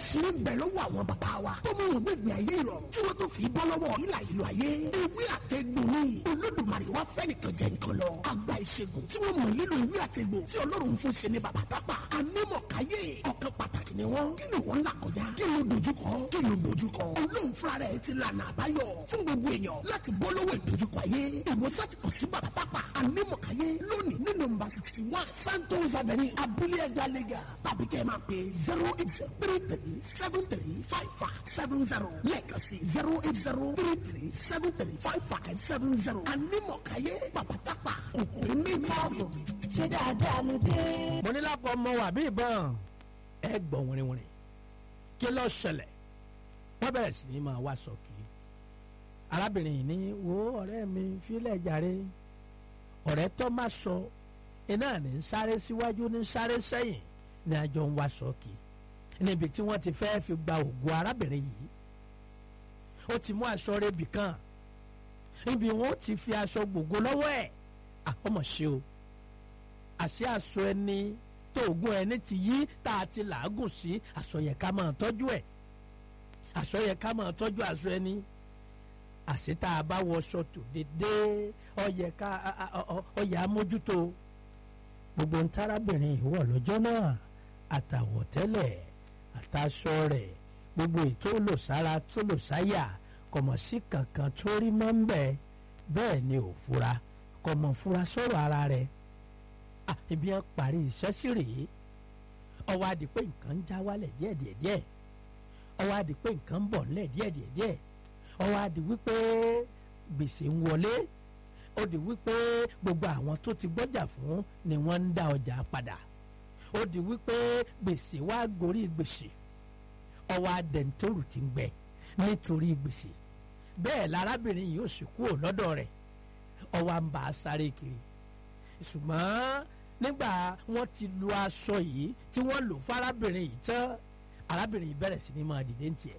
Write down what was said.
àṣírí ń bẹ lọ́wọ́ àwọn bàbá wa tó mú wọn gbẹ̀gbẹ̀ ayé ìrọ̀rùn tí wọ́n tó fi bọ́ lọ́wọ́ ìlà ìlú ayé ewé àtẹ̀gbò ni olódùmarè wá fẹ́ nìkan jẹ nǹkan lọ àgbà ìṣègùn tí wọ́n mọ̀ nílò ewé àtẹ̀gbò tí ọlọ́run fún ṣe ní bàbá tápà anímọ̀káyé ọ̀kan pàtàkì ni wọ́n kí ni wọ́n là kọjá kí ló dojúkọ kí ló dojúkọ olóhùn fúnra rẹ̀ ti lànà àbáyọ fún gbogbo èèyàn láti bọ́ lọ́wọ́ ìdojúkọ ayé ìwòsàn ti kàn sí bàbá tápà anímọ̀káyé lónìí ní nọ́mbà sixty one santos avenue abúlé ẹgbẹ́ lẹ́gà tàbí kẹ́ ẹ máa pè zero eight zero three three seven three five five seven zero lẹ́ẹ̀kan sí zero eight zero three three seven three five five seven zero anímọ̀káyé bàbá tápà kòkòrò méjì. ṣé dáadáa ló dé. mo ní lápò ọmọ wà bí ìbọn ẹ gbọ̀n wìrìwìrì kí ló ṣẹlẹ̀ wọ́n bẹ̀rẹ̀ sí ní máa wá sọ̀kì arábìnrin yìí ní wo ọ̀rẹ́ mi fílẹ̀ jàre ọ̀rẹ́ tó má sọ iná ní ń sáré síwájú ní ń sáré sẹ́yìn ní àjọ ń wá sọ̀kì níbi tí wọ́n ti fẹ́ẹ́ fi gba ògùn arábìnrin yìí ó ti mú aṣọ rẹ̀bì kan níbi wọn ó ti fi aṣọ gbogbo lọ́wọ́ ẹ̀ àkọ́mọ̀ ṣe o àṣé aṣọ ẹni tó ògùn ẹni ti yí tá a ti làágùn sí aṣọ yẹ ká máa tọ́jú ẹ̀ aṣọ yẹ ká máa tọ́jú aṣọ ẹni àṣé tá a bá wọṣọ tó dédé ọyẹ ká ọyẹ amójútó gbogbo ntárábìnrin ìwọ lọ́jọ́ náà àtàwọ̀tẹ́lẹ̀ àtàṣọ rẹ̀ gbogbo ètò olùsára tó lò sáyà kọ̀mọ̀ sí kankan tó rí mọ́ ń bẹ̀ bẹ́ẹ̀ ni ò fura kọ̀mọ̀ fura sọ̀rọ̀ ara rẹ̀ ibi yẹn parí iṣẹ́ sí rèé ọwọ́ adi pé nǹkan ń já wálẹ̀ díẹ̀díẹ̀díẹ̀ ọwọ́ adi pé nǹkan ń bọ̀ nílẹ̀ díẹ̀díẹ̀díẹ̀ ọwọ́ adi wípé gbèsè ń wọlé ó di wípé gbogbo àwọn tó ti gbọ́jà fún ni wọ́n ń dá ọjà padà ó di wípé gbèsè wá gorí gbèsè ọwọ́ adẹ̀ntòrù ti ń gbẹ nítorí gbèsè bẹ́ẹ̀ lárábìnrin yìí ó sì kúrò lọ́dọ̀ rẹ̀ ọwọ́ à ń bá a sáré kiri ṣùgbọ́n nígbà wọ́n ti lu aṣọ yìí tí wọ́n lò fún arábìnrin yìí tán arábìnrin yìí bẹ̀rẹ̀ sí ni máa dìde ń tiẹ̀